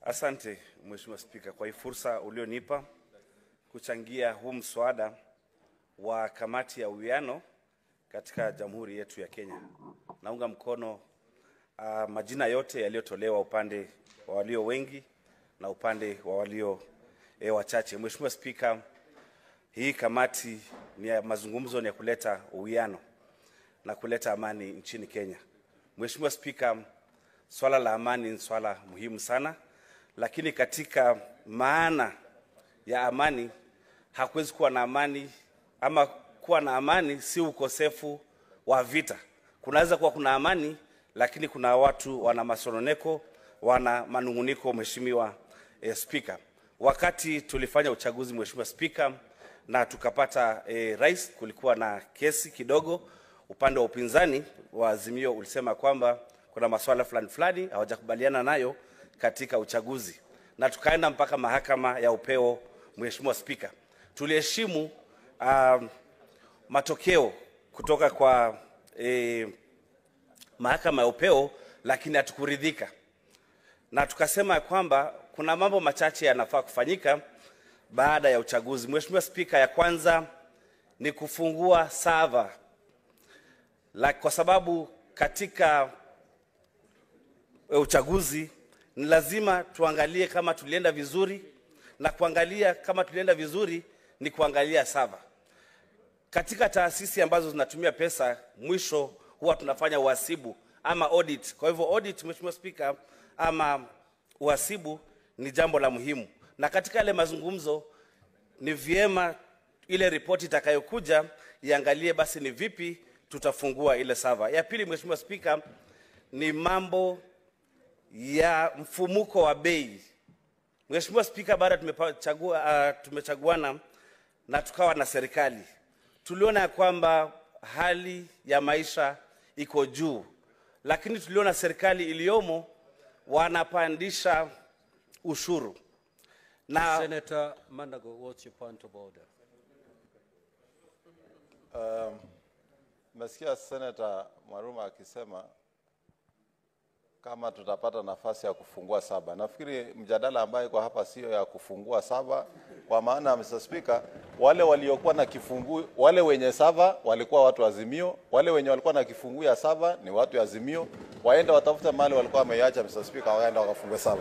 Asante Mheshimiwa Spika kwa hii fursa ulionipa kuchangia huu mswada wa kamati ya uwiano katika Jamhuri yetu ya Kenya. Naunga mkono uh, majina yote yaliyotolewa upande wa walio wengi na upande wa walio eh, wachache. Mheshimiwa Spika, hii kamati ni ya mazungumzo ni ya kuleta uwiano na kuleta amani nchini Kenya. Mheshimiwa Spika, swala la amani ni swala muhimu sana, lakini katika maana ya amani hakuwezi kuwa na amani ama kuwa na amani si ukosefu wa vita. Kunaweza kuwa kuna amani, lakini kuna watu wana masononeko, wana manunguniko. Mheshimiwa eh, Spika, wakati tulifanya uchaguzi Mheshimiwa Spika na tukapata eh, rais, kulikuwa na kesi kidogo. Upande wa upinzani wa Azimio ulisema kwamba kuna masuala fulani fulani hawajakubaliana nayo katika uchaguzi, na tukaenda mpaka mahakama ya upeo. Mheshimiwa Spika, tuliheshimu um, matokeo kutoka kwa eh, mahakama ya upeo, lakini hatukuridhika na tukasema ya kwamba kuna mambo machache yanafaa kufanyika baada ya uchaguzi. Mheshimiwa Spika, ya kwanza ni kufungua sava la, kwa sababu katika eh, uchaguzi ni lazima tuangalie kama tulienda vizuri, na kuangalia kama tulienda vizuri ni kuangalia sava. Katika taasisi ambazo zinatumia pesa, mwisho huwa tunafanya uhasibu ama audit. Kwa hivyo audit, Mheshimiwa Spika, ama uhasibu ni jambo la muhimu, na katika yale mazungumzo ni vyema ile ripoti itakayokuja iangalie basi ni vipi tutafungua ile sava. Ya pili, Mheshimiwa Spika, ni mambo ya mfumuko wa bei. Mheshimiwa Spika, baada tumechagua, uh, tumechaguana na tukawa na serikali, tuliona ya kwamba hali ya maisha iko juu, lakini tuliona serikali iliyomo wanapandisha ushuru na Senator Mandago, what's your point of order? Nimesikia Senator Mwaruma akisema kama tutapata nafasi ya kufungua saba. Nafikiri mjadala ambayo iko hapa sio ya kufungua saba, kwa maana Mr. Speaker, wale waliokuwa na kifungu, wale wenye saba walikuwa watu wa Azimio, wale wenye walikuwa na kifungu ya saba ni watu wa Azimio, waende watafute mahali walikuwa wameiacha Mr. Speaker, waende wakafungue saba.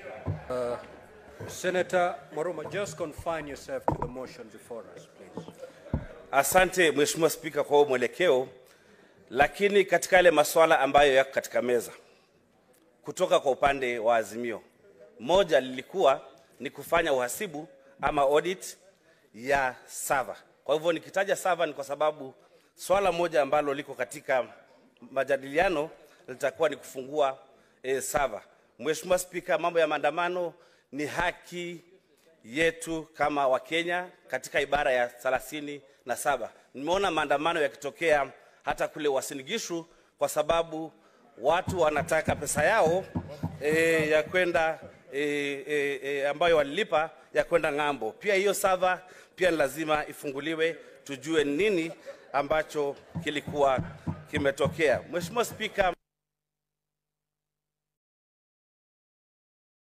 Senator Maruma, just confine yourself to the motion before us, please. Asante Mheshimiwa Spika kwa huo mwelekeo, lakini katika yale masuala ambayo yako katika meza kutoka kwa upande wa Azimio, moja lilikuwa ni kufanya uhasibu ama audit ya sava. Kwa hivyo nikitaja sava ni kwa sababu swala moja ambalo liko katika majadiliano litakuwa ni kufungua e, sava. Mheshimiwa Spika, mambo ya maandamano ni haki yetu kama Wakenya katika ibara ya thelathini na saba. Nimeona maandamano yakitokea hata kule Uasin Gishu kwa sababu watu wanataka pesa yao e, ya kwenda e, e, e, ambayo walilipa ya kwenda ng'ambo. Pia hiyo sava pia ni lazima ifunguliwe, tujue nini ambacho kilikuwa kimetokea. Mheshimiwa Spika,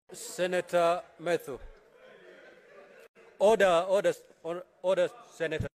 Senator Methu. Order, order, order, Senator.